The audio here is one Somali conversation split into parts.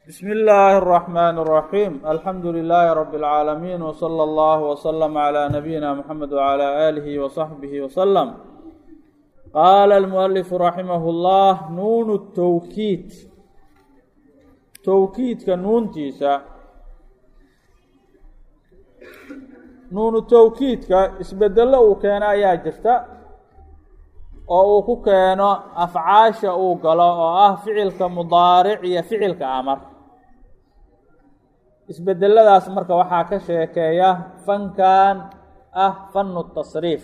بسم الله الرحمن الرحيم الحمد لله رب العالمين وصلى الله وسلم على نبينا محمد وعلى آله وصحبه وسلم قال المؤلف رحمه الله نون التوكيد توكيدka nuuntiisa nuunu towkiidka isbedelo uu keeno ayaa jirta oo uu ku keeno afcaasha uu galo oo ah ficilka mudaaric iyo ficilka amar isbedeladaas marka waxaa ka sheekeeya fankan ah fanu tasriif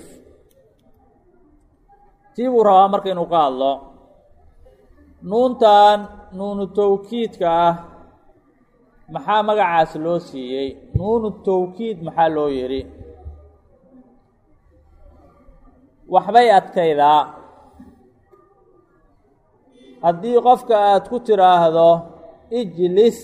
tii buu rabaa marka inuu ka hadlo nuuntan nuunu towkiidka ah maxaa magacaas loo siiyey nuunu towkiid maxaa loo yidhi waxbay adkaydaa haddii qofka aada ku tiraahdo ijlis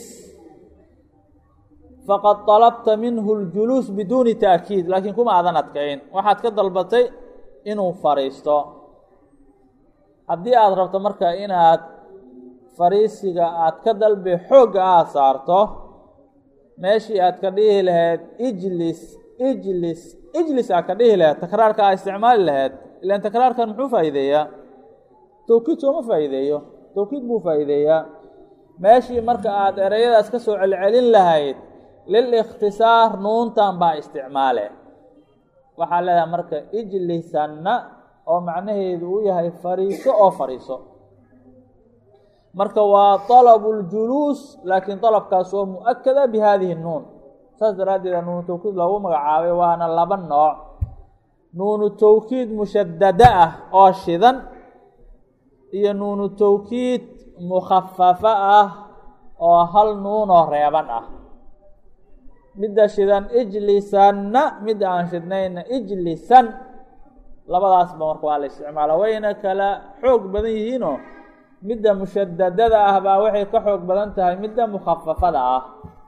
faqad طalabta minhu اljuluus biduuni ta'kiid laakiin kuma aadan adkayn waxaad ka dalbatay inuu fadhiisto haddii aada rabto marka inaad fariisiga aad ka dalbi xoogga aada saarto meeshii aad ka dhihi lahayd ijlis ijlis ijlis aad ka dhihi lahayd takraarka aad isticmaali lahayd ilaan takraarkan muxuu faa'iideeyaa towkiid sooma faa'iideeyo towkiid buu faa'iideeyaa meeshii marka aada ereyadaas ka soo celcelin lahayd lilikhtisaar nuuntan baa isticmaale waxaa leedahay marka ijlisanna oo macnaheedu uu yahay fariiso oo fadhiiso marka waa طalabu اljuluus laakiin dalabkaas oo mu-akada bi hadihi nuun saas daraaddeeda nuunu towkiid loogu magacaabay waana laba nooc nuunu towkiid mushadada ah oo shidan iyo nuunu towkiid mukhafafa ah oo hal nuunoo reeban ah midda shidan ijlisanna midda aan shidnayna ijlisan labadaasba marka waa la isticmaala wayna kala xoog badan yihiinoo midda mushadadada ah baa waxay ka xoog badan tahay midda mukhafafada ah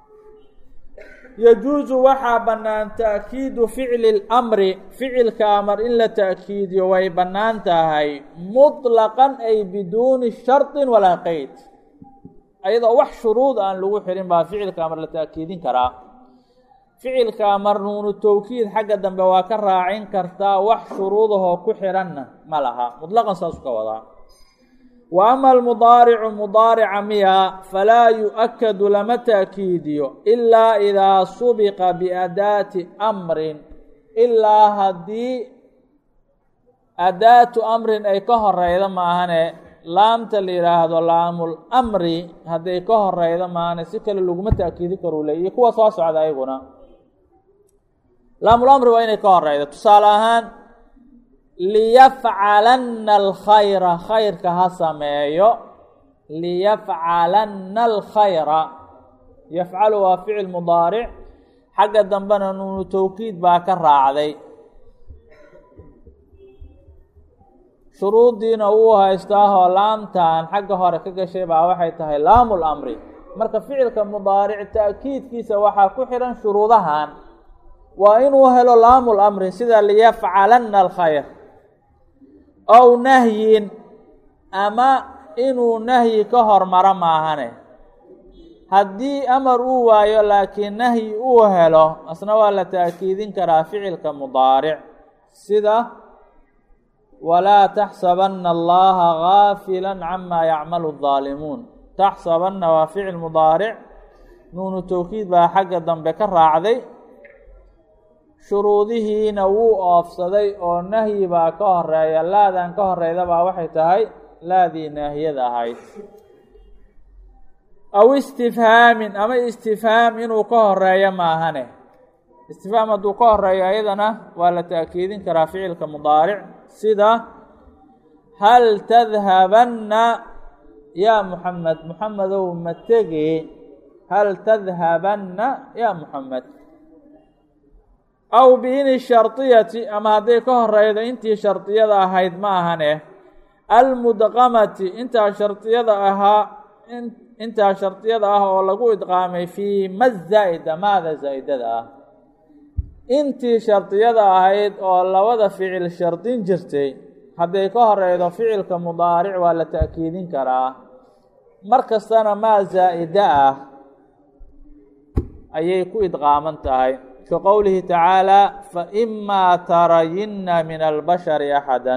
yajuusu waxaa bannaan ta'kiidu ficli اlamri ficilka amar in la ta'kiidiyo way bannaan tahay muطlaqan ay biduuni sharطi walaa qeyd ayadoo wax shuruud aan lagu xirin baa ficilka amar la ta'kiidin karaa ficilka amar nuunu towkiid xagga dambe waa ka raacin kartaa wax shuruudahoo ku xiranna ma laha muطlaqan saasu ka wadaa wa ama almudaaricu mudaarica miya falaa yu-akadu lama ta'kiidiyo ilaa idaa subiqa biadaati amrin ilaa haddii adaatu amrin ay ka horeydo maahane laamta la yidhaahdo laamul amri hadday ka horeydo maahane si kale laguma ta'kiidi karuu le iyo kuwa soo socda ayaguna laamul amri waa inay ka horeydo tusaale ahaan liyafcalanna alkhayra khayrka ha sameeyo liyafcalanna alkhayra yafcalu waa ficil mudaaric xagga dambena nuunu towkiid baa ka raacday shuruuddiina wuu haystaahoo laamtan xagga hore ka gashay baa waxay tahay laamu lamri marka ficilka mudaaric ta'kiidkiisa waxaa ku xihan shuruudahan waa inuu helo laamu lamri sida liyafcalanna alkhayr ow nahyin ama inuu nahyi ka hormaro maahane haddii amar uu waayo laakiin nahyi uu helo asna waa la ta'kiidin karaa ficilka mudaaric sida walaa taxsabanna allaha gaafila camaa yacmalu الظaalimuun taxsabanna waa ficil mudaaric nuunu towkiid baa xagga dambe ka raacday shuruudihiina wuu oofsaday oo nahyi baa ka horeeya laadan ka horeyda baa waxay tahay laadii naahiyada ahayd aw istifhaamin ama istifhaam inuu ka horeeyo maahane istifhaam hadduu ka horeeyo ayadana waa la ta'kiidin karaa ficilka mudaaric sida hal tadhabanna yaa muxamed muxamedow ma tegi hal tadhabanna yaa muxamed aw biini shardiyati ama hadday ka horeydo intii shardiyada ahayd ma ahane almudqamati intaa shardiyada ahaa intaa shardiyada ah oo lagu idqaamay fii ma zaa'ida maada zaa'idada ah intii shardiyada ahayd oo labada ficil shardin jirtay hadday ka horeydo ficilka mudaaric waa la ta'kiidin karaa mar kastana maa zaa'ida ah ayay ku idqaaman tahay ka qowlihi tacaalaa faimaa tarayinna min albashari axada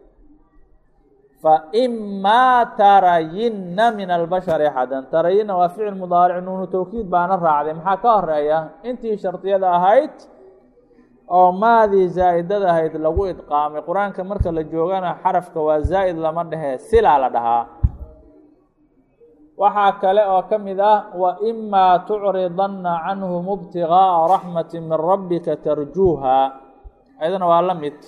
faimaa tarayinna min albashari axadan tarayinna waa ficil mudaaric nuunu tawkiid baana raacday maxaa ka horeeya intii shardiyada ahayd oo maadii zaa'idada ahayd lagu idqaamay qur-aanka marka la joogana xarafka waa zaa'id lama dhehe silaa la dhahaa waxaa kale oo ka mid ah waimaa tucridanna canhum ibtigaa'a raxmati min rabbika tarjuuha ayadana waa la mid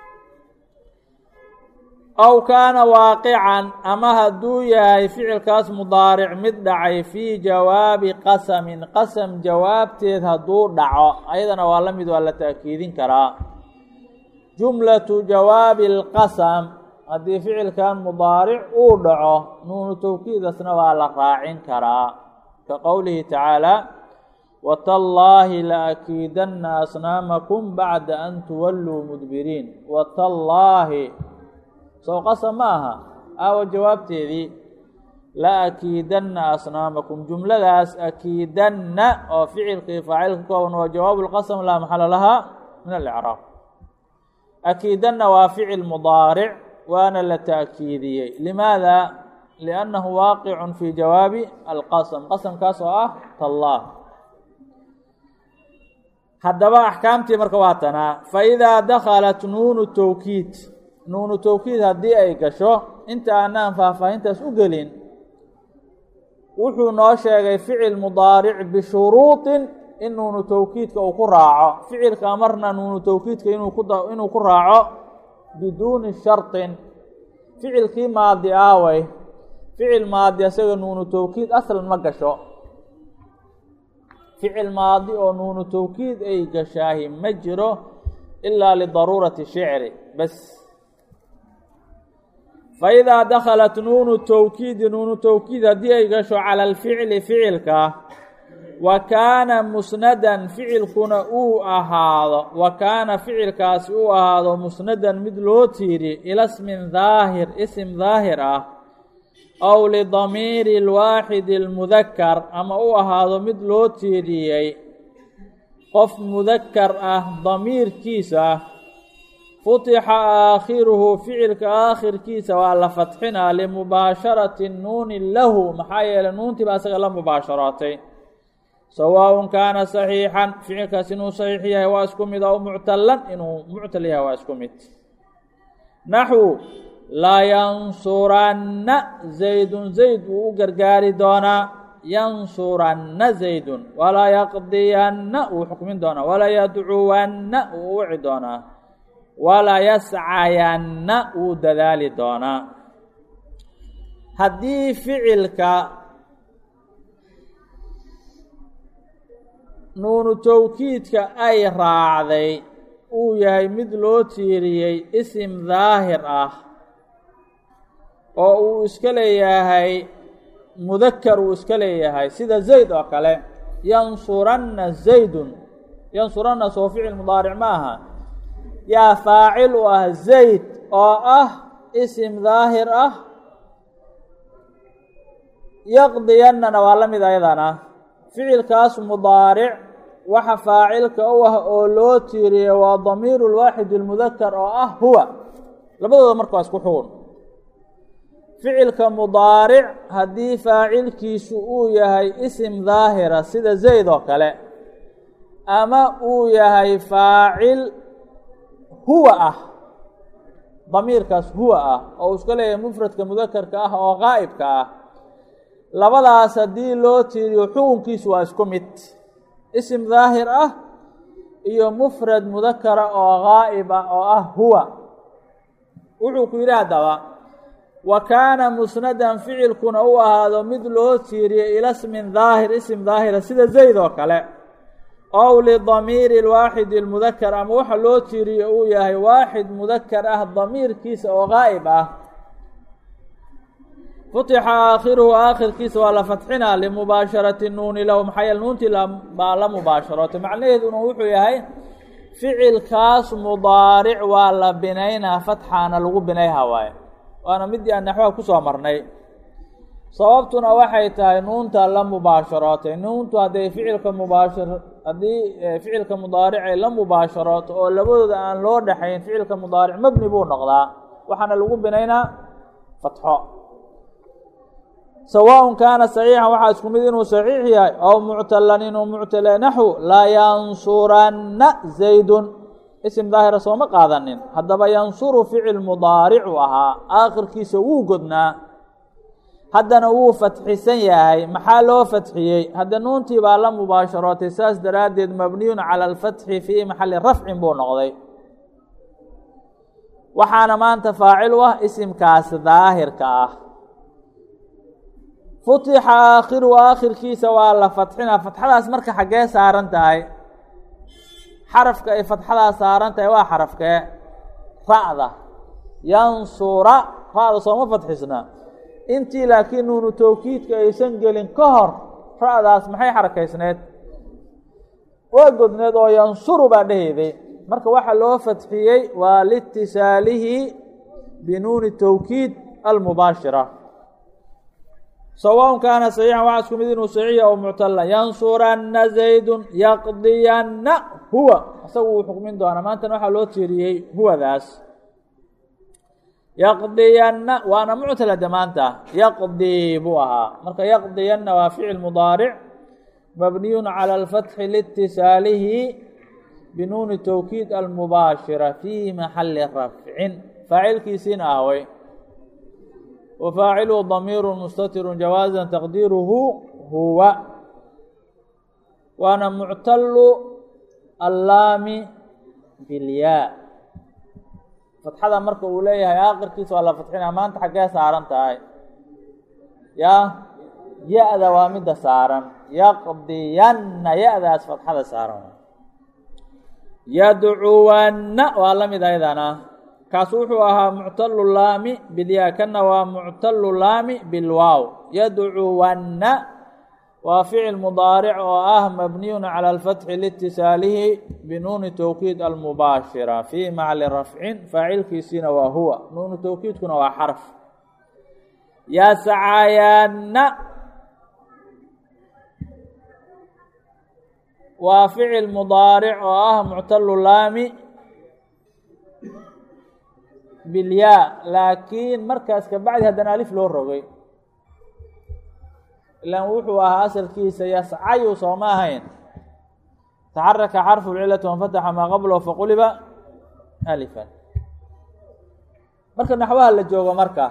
aw kaana waaqican ama hadduu yahay ficilkaas mudaaric mid dhacay fii jawaabi qasamin qasam jawaabteed hadduu dhaco ayadana waa la mid waa la ta'kiidin karaa jumlatu jawaabi اlqasam haddii ficilkan mudaaric uu dhaco nuunu tawkiidasna waa la raacin karaa ka qowlihi tacaalى watallaahi laakiidanna asnaamakum bacda an tuwalluu mudbiriin watallaahi sow qasam ma aha aawa jawaabteedii la akiidanna asnaamakum jumladaas akiidanna oo ficilkii faacil ka kooban waa jawaabu lqasam laa maxala lahaa min alicraab akiidanna waa ficil mudaaric waana la ta'kiidiyey limaada liannahu waaqicun fii jawaabi alqasam qasamkaas oo ah tallaah haddaba axkaamtii marka waa tanaa faidaa dakhalat nuunu tawkiid nuunu tawkiid haddii ay gasho inta aanaan faahfaahintaas u gelin wuxuu noo sheegay ficil mudaaric bishuruuطin in nuunu tawkiidka uu ku raaco ficilka marna nuunu tawkiidka inuu ku inuu ku raaco biduuni sharطin ficilkii maadi aaway ficil maadi isaga nuunu tawkiid aslan ma gasho ficil maadi oo nuunu tawkiid ay gashaahi ma jiro ilaa lidaruurati shicri bas faidaa dakhalat nuunu tawkiidi nuunu tawkiid haddii ay gasho cala alficli ficilka wa kaana musnadan ficilkuna uu ahaado wa kaana ficilkaasi uu ahaado musnadan mid loo tiiri ila smin daahir isim daahir ah aw lidamiiri lwaaxidi lmudakar ama u ahaado mid loo tiiriyey qof mudakar ah damiirkiisa futixa aakhiruhu ficilka aakhirkiisa waa la fatxinaa limubaasharati nuuni lahu maxaa yeelay nuuntii baa isaga la mubaasharootay sawaaءun kaana saxiixan ficilkaas inuu saxiix yahay waa isku mid aw muctalan inuu muctal yahay waa isku mid naxwu layansuranna zaydun zayd wuu u gargaari doonaa yansuranna zaydun walaa yaqdiyanna wuu xukmin doonaa walaa yadcuwanna wuu wici doonaa walaa yascayanna wuu dadaali doonaa haddii ficilka nuunu tawkiidka ay raacday uu yahay mid loo tiiriyey isim daahir ah oo uu iska leeyahay mudakar uu iska leeyahay sida zayd oo kale yansuranna zaydun yansuranna soo ficil mudaaric ma aha yaa faacil u ah zayd oo ah isim daahir ah yaqdiyannana waa la mid ayadana ficilkaas mudaaric waxa faacilka u ah oo loo tiiriyey waa damiiru lwaaxid اlmudakar oo ah huwa labadooda marka waa isku xugun ficilka mudaaric haddii faacilkiisu uu yahay isim daahira sida zayd oo kale ama uu yahay faacil huwa ah damiirkaas huwa ah oo uu iska leeyahay mufradka mudakarka ah oo qaa'ibka ah labadaas haddii loo tiiriyo xukunkiisu waa isku mid isim daahir ah iyo mufrad mudakara oo gaa'ib ah oo ah huwa wuxuu ku yidhi haddaba wa kaana musnadan ficilkuna u ahaado mid loo tiiriyo ila smin daahir isim daahira sida zayd oo kale ow lidamiiri lwaaxidi lmudakar ama waxa loo tiiriyo uu yahay waaxid mudakar ah damiirkiisa oo gaa'ib ah futixa aakhiruhu aakhirkiisa waa la fatxinaa limubaasharati nuuni lahu maxaa yeele nuuntii baa la mubaasharootay macnaheeduna wuxuu yahay ficilkaas mudaaric waa la binaynaa fatxaana lagu binayha waaye waana midii aan naxwaha kusoo marnay sababtuna waxay tahay nuunta la mubaasharootay nuuntu hadday ficilka mubaashir haddii ficilka mudaaric ay la mubaasharooto oo labadooda aan loo dhexayn ficilka mudaaric mabni buu noqdaa waxaana lagu binaynaa fatxo sawaaء kaana صaxiixan waxaa isku mid inuu صaxiix yahay ow muctalan inuu muctale naxو layansuranna zaydun isim daahira sooma qaadanin haddaba yansuru ficil mudaaricu ahaa aakhirkiisa wuu godnaa haddana wuu fatxisan yahay maxaa loo fatxiyey hadda nuuntii baa la mubaasharootay saas daraaddeed mabniyun calى اlfatxi fii maxali rafcin buu noqday waxaana maanta faacil u ah isimkaas daahirka ah futixa aakhiru aakhirkiisa waa la fatxina fatxadaas marka xaggee saaran tahay xarafka ay fatxadaas saaran tahay waa xarafkee ra'da yansura ra'da sooma fatxisna intii laakiin nuunu towkiidka aysan gelin ka hor ra'daas maxay xarakaysneed waa godneed oo yansuru baa dheheyday marka waxaa loo fatxiyey waa liitisaalihi binuuni towkiid almubaashira sawaaء kaana صaxiixan waxaa isku mid inuu saxiixa oo muctala yansuranna zaydun yaqdiyanna huwa isagu wuu xukmin doonaa maantana waxaa loo tiiriyey huwadaas yaqdiyanna waana muctalade maanta yaqdii buu ahaa marka yaqdiyanna waa ficil mudaaric mabniyun calى اlfatxi liitisaalihi binuuni towkiid almubaashira fii maxali rafcin faacilkiisiina ahway wfaacilu damiir mustatiru jawaaza taqdiiruhu huwa waana muctalu allaami bilyaa fatxada marka uu leeyahay aakirkiisa waa la fatxina maanta xaggee saaran tahay ya ya-da waa midda saaran yaqdiyanna ya-daas fatxada saaran yadcuwanna waa la mid ayadana kaas wuxuu ahaa muctalu laami bilyaa kana waa muctalu laami bilwaaw yadcuwanna waa ficil mudaaric oo ah mabniyun calى اlfatxi liitisaalihi binuuni towkiid almubaashira fii macli rafcin faacilkiisiina waa huwa nuunu towkiidkuna waa xarf yascayanna waa ficil mudaaric oo ah muctalu laami bilyaa laakiin markaas kabacdi haddana alif loo rogay ilaan wuxuu ahaa asalkiisa yascayu sooma ahayn taxaraka xarfu lcilati wanfataxa maa qablahu faquliba alifan marka naxwaha la joogo marka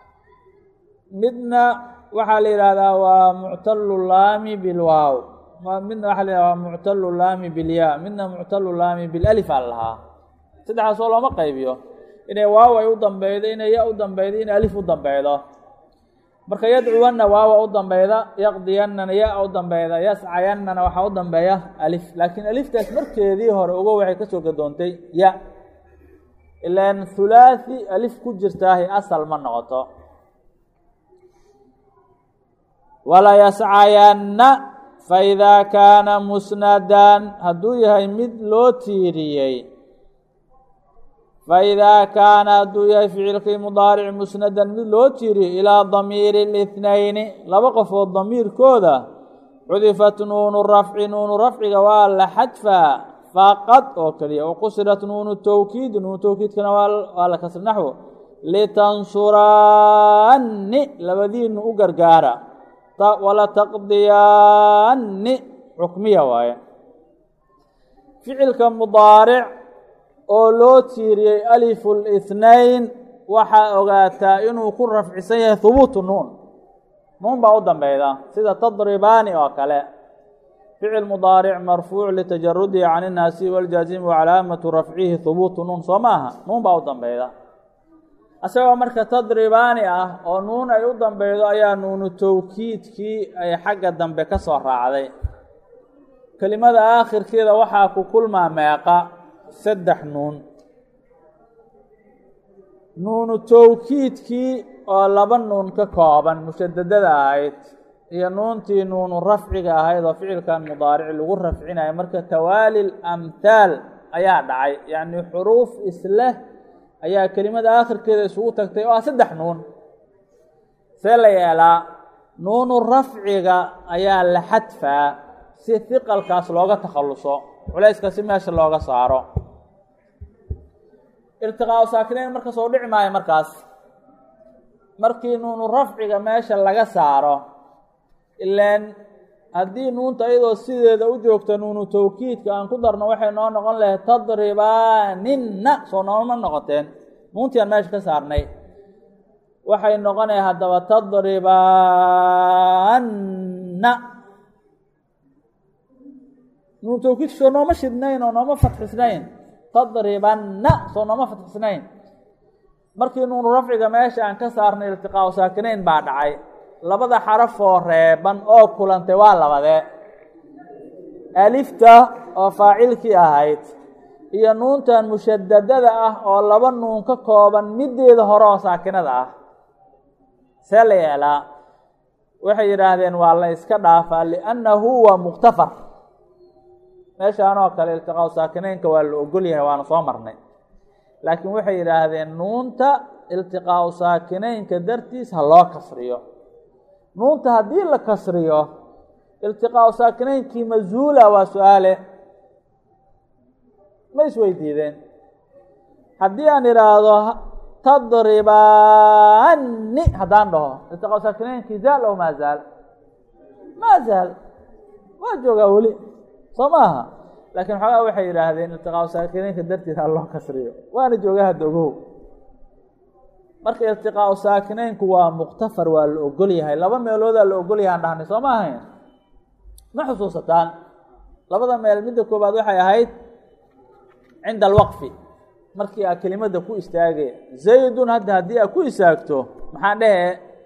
midna waxaa la yidhaahdaa waa muctalu laami bilwaaw midna waxaa la yihahda waa muctalu laami bilyaa midna muctalu laami bilalif aa lahaa saddexdaas oo looma qaybiyo inay waaw ay u dambeydo inay ya u dambeydo inay alif u dambeydo marka yadcuwanna waawa u dambeyda yaqdiyannana ya u dambeyda yascayannana waxaa u dambeeya alif laakiin aliftaas markeedii hore ugo waxay kasoo gadoontay ya ilaan hulaathi alif ku jirtaahi asal ma noqoto wala yascayanna faidaa kaana musnadan hadduu yahay mid loo tiiriyey faidaa kaana hadduu yahay ficilkii mudaaric musnadan mid loo tiiriyo ilaa damiiri اlithnayni laba qofood damiirkooda cudifat nuunu rafci nuunu rafciga waa la xadfaa faqad oo keliya waqusirat nuunu towkiid nuunu towkiidkana waa la kasri naxwo litansuraanni labadiinu u gargaara wala taqdiyaanni xukmiya waaye ficilka mudaaric oo loo tiiriyey alifu lithnayn waxaa ogaataa inuu ku rafcisan yahay hubuutu nuun nuun baa u dambeyda sida tadribaani oo kale ficil mudaaric marfuuc litajarudihi can innaasi waljaazimi wacalaamatu rafcihi hubuutu nuun soo ma aha nuun baa u dambeyda isagoo marka tadribaani ah oo nuun ay u dambeydo ayaa nuunu towkiidkii ay xagga dambe ka soo raacday kelimada aakhirkeeda waxaa ku kulmaa meeqa saddex nuun nuunu towkiidkii oo laba nuun ka kooban mushadadada ahayd iyo nuuntii nuunu rafciga ahayd oo ficilkan mudaaric lagu rafcinayo marka tawaali lamhaal ayaa dhacay yacni xuruuf isleh ayaa kelimada aakhirkeeda isugu tagtay oo ah saddex nuun see la yeelaa nuunu rafciga ayaa la xadfaa si hiqalkaas looga takhalluso culayska si meesha looga saaro iltiqaau saakinayn marka soo dhici maayo markaas markii nuunu rafciga meesha laga saaro ilaan haddii nuunta iyadoo sideeda u joogta nuunu tawkiidka aan ku darno waxay noo noqon lahayd tadribaaninna soo nooma noqoteen nuuntii aan meesha ka saarnay waxay noqonaya haddaba tadribaanna nuunu tawkiidka soo nooma shidnayn oo nooma fatxisnayn tadribanna soo nooma fatxisnayn markii nuunu rafciga meesha aan ka saarnay iltiqaau saakinayn baa dhacay labada xarafoo reeban oo kulantay waa labadee alifta oo faacilkii ahayd iyo nuuntan mushadadada ah oo laba nuun ka kooban middeeda hore oo saakinada ah see la yeelaa waxay yidhaahdeen waa la iska dhaafaa liannahu waa muktafar meeshaan oo kale iltiqaau saakinaynka waa la ogol yahay waana soo marnay laakiin waxay yidhaahdeen nuunta iltiqaau saakinaynka dartiis ha loo kasriyo nuunta haddii la kasriyo iltiqaau saakinaynkii mazuula waa su-aale ma isweydiideen haddii aan idhaahdo tadribaani haddaan dhaho iltiqaau saakinaynkii zaal ow maa zaal maa zaal waa joogaa weli soo maaha laakiin xoogaa waxay yidhaahdeen iltiqaau saakinaynka dartiis ha loo kasriyo waana joogaa hadda ogow marka iltiqaau saakinaynku waa muktafar waa la ogol yahay laba meeloodaa la ogol yahay aan dhahnay soo ma ahayn ma xusuusataan labada meel midda koobaad waxay ahayd cinda alwaqfi markii aa kelimadda ku istaagay zaydun hadda haddii aa ku istaagto maxaa dhehe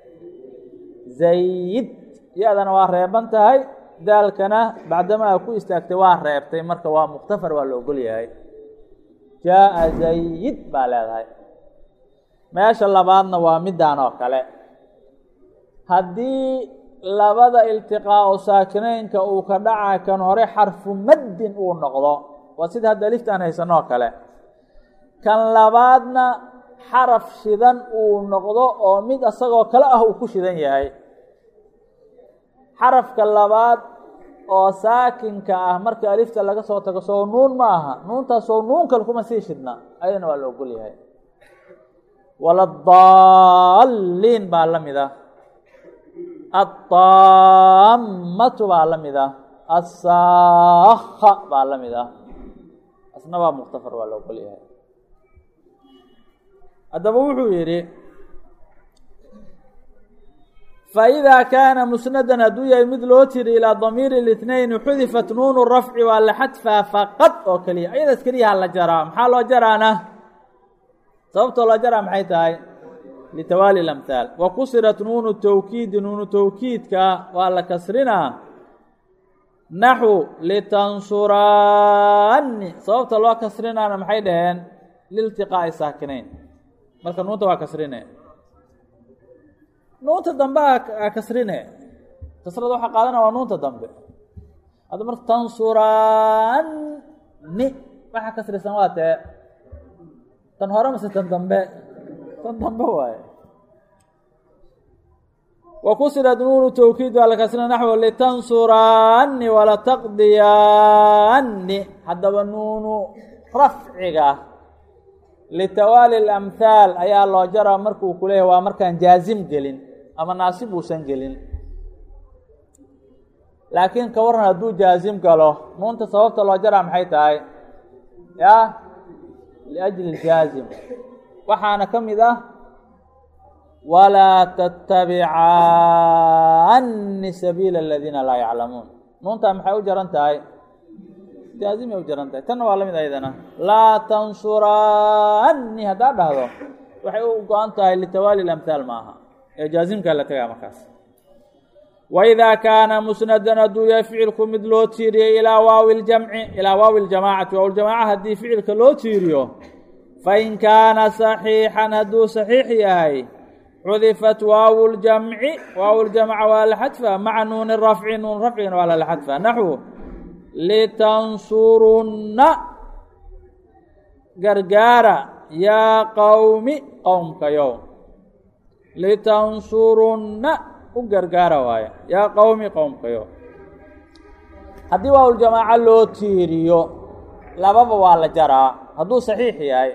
zayd ya-dana waa reeban tahay daalkana bacdama aa ku istaagtay waa reebtay marka waa muktafar waa la ogol yahay jaa-a zayid baa leedahay meesha labaadna waa middaan oo kale haddii labada iltiqaau saakinaynka uu ka dhaca kan hore xarfu maddin uu noqdo waa sida hadda liftaan haysano oo kale kan labaadna xaraf shidan uu noqdo oo mid isagoo kale ah uu ku shidan yahay xarafka labaad oo saakinka ah marka alifta laga soo tago soo nuun ma aha nuuntaasoo nuun kale kuma sii shidna ayadana waa la ogol yahay waladaalliin baa la mid ah adaammatu baa la mid ah assaakha baa la mid ah asna waa muktafar waa la ogol yahay haddaba wuxuu yidhi faidaa kaana musnadan hadduu yahay mid loo tiri ilaa damiiri اlitnayn xudifat nuunu rafci waa la xadfaa faqad oo keliya ayadaas keliyaha la jaraa maxaa loo jaraana sababtoo loo jaraa maxay tahay litawaali اlamhaal wa kusirat nuunu tawkiidi nuunu tawkiidka waa la kasrinaa naxu litansuraani sababta loo kasrinaana maxay dhaheen liltiqaa'i saakinayn marka nuunta waa kasrine nuunta dambe a kasrine kasrada waxaa qaadana waa nuunta dambe hadda marka tansuraani waxaa kasrisan waa tee tan hore mase tan dambe tan dambe waaye wa kusirat nuunu tawkiid waa la kasrina naxwo litansuraani walataqdiyaani haddaba nuunu rafciga litawaali اlamhaal ayaa loo jaraa markuu ku leeyahy waa markaan jaazim gelin ama naasib uusan gelin laakiin ka waran hadduu jaazim galo nuunta sababta loo jaraa maxay tahay ya liajli jaazim waxaana ka mid ah walaa tattabicaani sabiila aladiina laa yaclamuun nuuntaa maxay u jaran tahay jaazimay u jaran tahay tanna waa la mid aydana laa tansuraani haddaad dhahdo waxay u go-an tahay litawaali lamhaal ma aha ee jaazimkaa la tagaa markaas waidaa kaana musnadan hadduu yahay ficilku mid loo tiiriyey ilaa waawi ljamci ilaa waawi ljamaacati waawljamaaca haddii ficilka loo tiiriyo fain kaana saxiixan hadduu saxiix yahay xudifat waawu ljamci waawu ljamca waa la xadfa maca nuuni rafci nuun rafcigana waa lala xadfa naxwu litansurunna gargaara yaa qowmi qowmkayow litansurunna u gargaara waaye yaa qowmi qowmkayo haddii waawuljamaaco loo tiiriyo lababa waa la jaraa hadduu saxiix yahay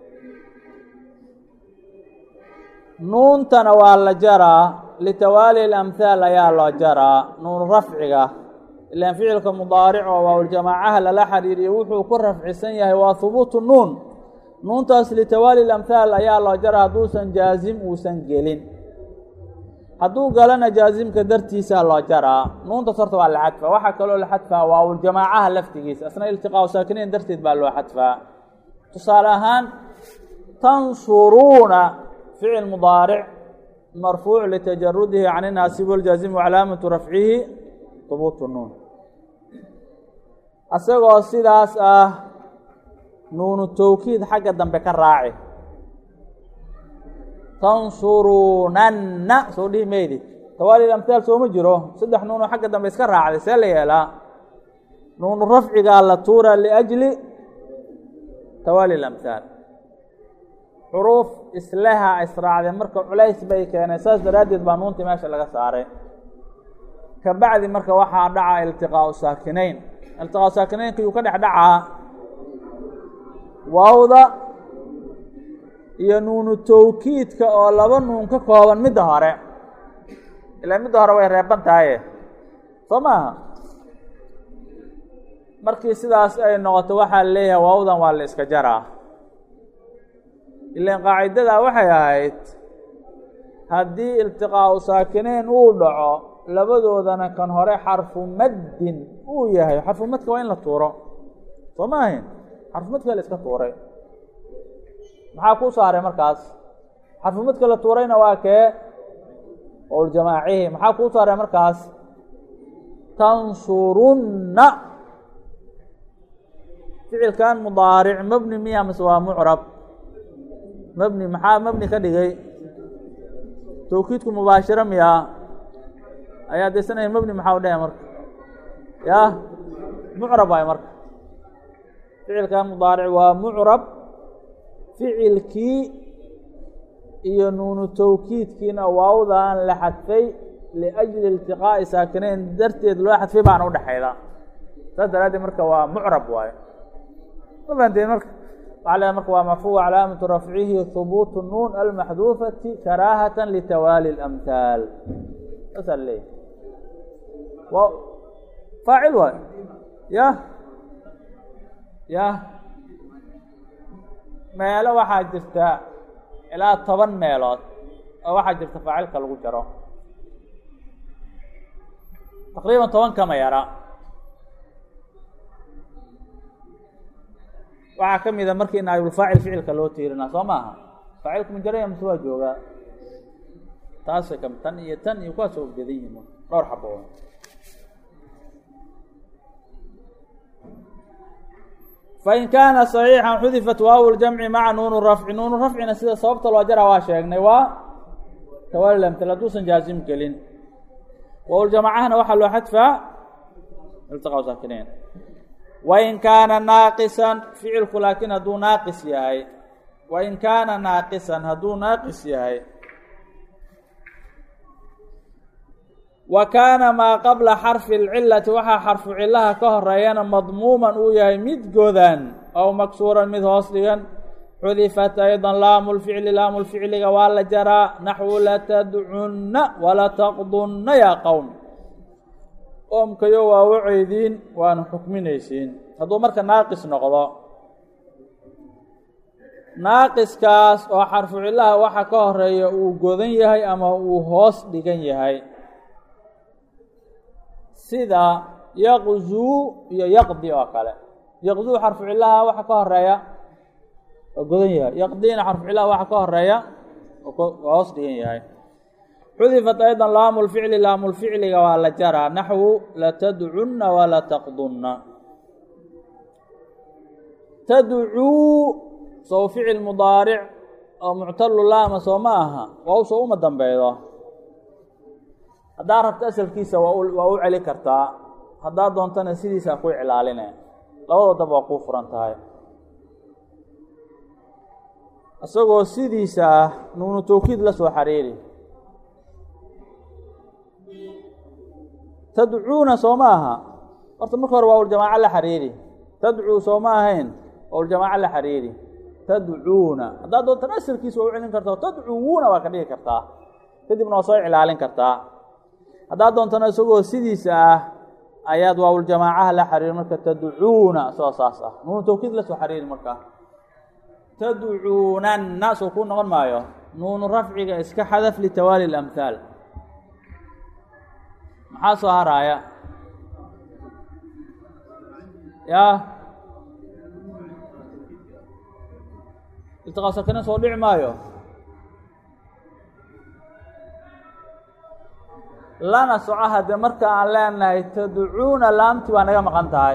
nuuntana waa la jaraa litawaali اlamhaal ayaa loo jaraa nuun rafciga ilaan ficilka mudaaric oo waawuljamaacaha lala xiriiriyo wuxuu ku rafcisan yahay waa hubuutu nuun nuuntaas litawaali اlamhaal ayaa loo jaraa hadduusan jaazim uusan gelin hadduu galana jaazimka dartiisaa loo jaraa nuuntaas horta waa la xadfaa waxaa kaloo la xadfaa waawuljamaacaha laftigiisa asna iltiqaau saakiniin darteed baa loo xadfaa tusaale ahaan tansuruuna ficil mudaaric marfuuc litajarudihi can inaasib wاljaazim wacalaamatu rafcihi hubuutu nuun asagoo sidaas ah nuunu towkiid xagga dambe ka raaci tansurunanna soo dhihi maydi tawaali amhaal sooma jiro saddex nuunoo xagga dambe iska raacday see la yeelaa nuunu rafcigaa la tuura liajli tawaali اlamhaal xuruuf isleha israacday marka culays bay keeneen saas daraaddeed baa nuuntii meesha laga saaray ka bacdi marka waxaa dhaca iltiqaau saakinayn iltiqaau saakinaynka yuu ka dhex dhacaa waawda iyo nuunu towkiidka oo laba nuun ka kooban midda hore ilaa midda hore way reeban tahaye soo maaha markii sidaas ay noqoto waxaa leeyahay waawdan waa la iska jaraa ilaan qaacidadaa waxay ahayd haddii iltiqaau saakinayn uu dhaco labadoodana kan hore xarfu maddin uu yahay xarfu madka waa in la tuuro soo ma ahayn xarfu madka la iska tuuray maxaa kuu saaray markaas xarfu madka la tuurayna waa kee owljamaacihi maxaa kuu saaray markaas tansurunna ficilkan mudaaric mabni miya mase waa mucrab mabni maxaa mabni ka dhigay towkiidku mubaashiro miyaa ayaa daysanaya mabni maxaa u dhahaya marka yah mucrab waayo marka ficilkan mudaaric waa mucrab ficilkii iyo nuunu towkiidkiina waawdaan la xadfay liajli iltiqaa'i saakinayn darteed loo xadfay baana udhexayda saas daraaddeed marka waa mucrab waayo ma fahanteen marka waxa le marka waa marfuuc calaamatu rafcihi hubuutu nuun almaxduufati karaahata litawaali اlamhaal saasaa leeyahy wa faacil waayo yah yah meelo waxaa jirta ilaa toban meelood oo waxaa jirta faacilka lagu jaro taqriiban toban kama yara waxaa ka mida markii naayibulfaacil ficilka loo tiirinaa soo maaha faacilku majaraya mase waa joogaa taasay kam tan iyo tan iyo kuwaas oo gedan yihin dhowr xabo fain kaana صaxiixan xudifat waaw ljamci maca nuunu rafci nuunu rafcina sida sababta loo jara waa sheegnay waa tawaali amtal hadduusan jaazim gelin waaljamacahana waxaa loo xadfaa iltiqaa saakinayn wain kaana naaqisan ficilku laakiin hadduu naaqis yahay wain kaana naaqisan hadduu naaqis yahay wa kaana maa qabla xarfi اlcilati waxaa xarfu cilaha ka horeeyana madmuuman uu yahay mid godan aw maksuuran mid hoos dhigan xudifat ayضa laamu lficli laamu lficliga waa la jaraa naxwu latadcunna walataqdunna yaa qowm qoomkayo waa waceydiin waana xukminaysiin hadduu marka naaqis noqdo naaqiskaas oo xarfu cilaha waxa ka horeeya uu godan yahay ama uu hoos dhigan yahay sida yaqzuu iyo yaqdi oo kale yaqzuu xarfu cilaha waxa ka horeeya oo godan yahay yaqdina xarfu cilaha waxa ka horeeya oo hoos dhigan yahay xudifat ayضa laamu lficli laamu lficliga waa la jaraa naxwu latadcunna walataqdunna tadcuu sow ficil mudaaric oo muctalu laama soo ma aha waa usoo uma dambeydo haddaa rabto asalkiisa waa waa u celi kartaa haddaa doontana sidiisa ku iclaaline labadoo dab waa kuu furan tahay isagoo sidiisa ah nuunu towkiid la soo xariiri tadcuuna soo ma aha horta marka hore waawljamaaco la xariiri tadcuu soo ma ahayn waawljamaaco la xariiri tadcuuna haddaad doontan asalkiisa waa u celin kartaa tadcuwuuna waa ka dhigi kartaa kadibna waa soo cilaalin kartaa haddaad doontana isagoo sidiisa ah ayaad waawljamaacaha la xariiri marka tadcuuna isagoo saas ah nuunu tawkiid la soo xariiri markaa tadcuunanna soo kuu noqon maayo nuunu rafciga iska xadaf litawaali اlamhaal maxaa soo haraaya ya iltiqaa sakina soo dhici maayo lana soco haddee marka aan leenahay tadcuuna laamtii waa naga maqan tahay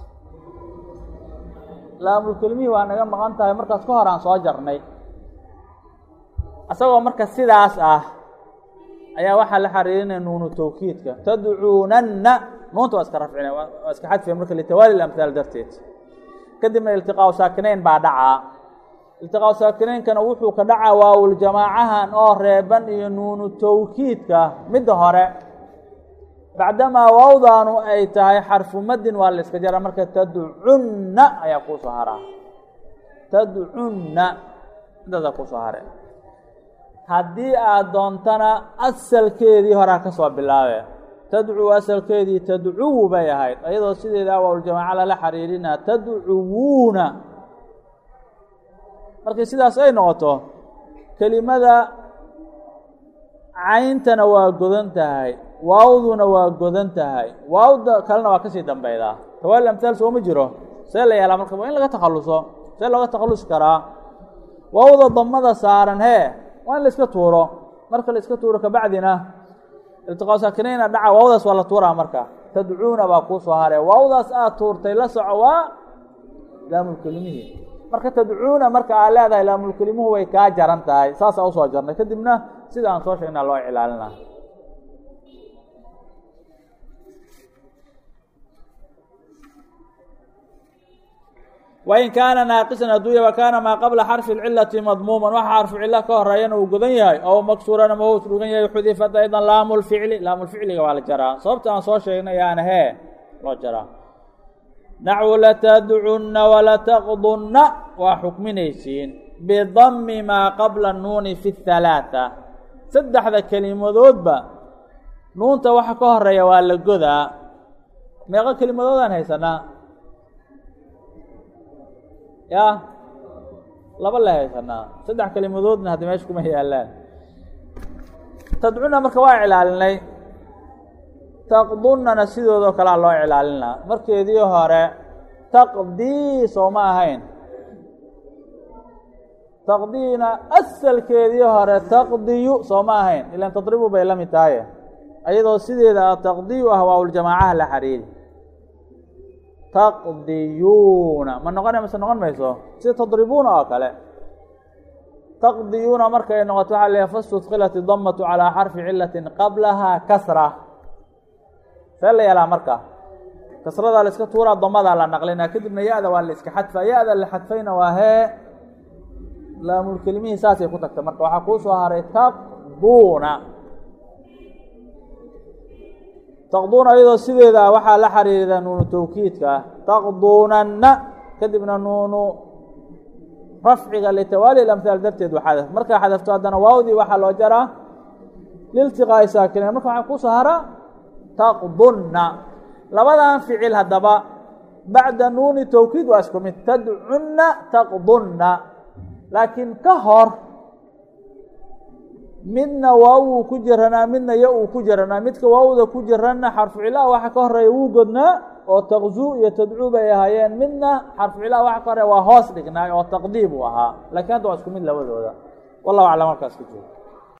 laamulkelimihii waa naga maqan tahay markaas ka hor aan soo jarnay isagoo marka sidaas ah ayaa waxaa la xariirinaya nuunu tawkiidka tadcuunanna nuunta waa iska rafcina waa iska xadfiya marka litawaali lamhaal darteed kadibna iltiqaau saakinayn baa dhacaa iltiqaau saakinaynkana wuxuu ka dhacaa waawuljamaacahan oo reeban iyo nuunu tawkiidka midda hore bacdamaa waawdaanu ay tahay xarfu madin waa la iska jaraa marka tadcunna ayaa kuusoo haraa tadcunna intaasaa kuusoo hare haddii aad doontana asalkeedii horaa ka soo bilaabe tadcuu asalkeedii tadcuwu bay ahayd iyadoo sideeda waawljamaaca lala xariirinaa tadcuwuuna markii sidaas ay noqoto kelimada cayntana waa godan tahay waawduna waa godan tahay waawda kalena waa kasii dambeydaa tawaali amhaal sooma jiro see la yeelaa marka waa in laga takhalluso see looga takhallusi karaa waawda damada saaran hee waa in la iska tuuro marka la iska tuuro kabacdina iltiqaa saakinayna dhaca waawdaas waa la tuuraa marka tadcuuna baa kuu soo haree waawdaas aad tuurtay la soco waa laamulkelimihii marka tadcuuna marka aad leedahay laamulkelimuhu way kaa jaran tahay saasaa usoo jarnay kadibna sida aan soo sheegnaa loo cilaalina wain kaana naaqisan hadduu ya kaana maa qabla xarfi اlcilati madmuuman waxa xarfu cilo ka horeeyana uu godan yahay ow maksuuran ama uu dhugan yahay xudifat aydan laamu lficli laamulficliga waa la jaraa sababta aan soo sheegnay yaana hee loo jaraa naxwu latadcunna walataqdunna waa xukminaysiin bidami maa qabla nuuni fi اhalaata saddexda kelimadoodba nuunta waxa ka horeeya waa la godaa meeqo kelimadoodaan haysanaa ya laba la haysanaa saddex kelimadoodna hadda meesha kuma yaalaan tadcuna marka waa cilaalinay taqdunnana sidoodoo kalea loo cilaalinaa markeedii hore taqdii soo ma ahayn taqdiina asalkeedii hore taqdiyu soo ma ahayn ilan tadribu bay la mid tahaye ayadoo sideeda taqdiyu ah waawuljamaacaha la xariiri taqdiyuuna ma noqona mase noqon mayso sida tadribuuna oo kale taqdiyuuna markay noqoto waxaa leeyahay fastudkilat idamatu calaa xarfi cilatin qablahaa kasra see la yeelaa marka kasradaa la iska tuuraa damadaa la naqlinaa kadibna ya-da waa la iska xadfaa ya-da la xadfayna waa hee laamulkelimihii saasay ku tagtay marka waxaa kuu soo haray taqduuna taqduuna iyadoo sideeda waxaa la xariirida nuunu tawkiidka taqduunanna kadibna nuunu rafciga litawaali lamhaal darteed waa xadaf markaa xadafto haddana waawdii waxaa loo jaraa liltiqaa'i saakinayn marka waxaa kusoo hara taqdunna labadan ficil haddaba bacda nuuni tawkiid waa isku mid tadcunna taqdunna laakiin ka hor midna waaw uu ku jiranaa midna ya uu ku jiranaa midka waawda ku jiranna xarfu cilaha waxa ka horeeya wuu godnaa oo taqzuu iyo tadcuu bay ahaayeen midna xarfu cilaha waxa ka horeeya waa hoos dhignaay oo taqdiib uu ahaa lakiin hadda waa isku mid labadooda wallahu aclam halkaas ka joogo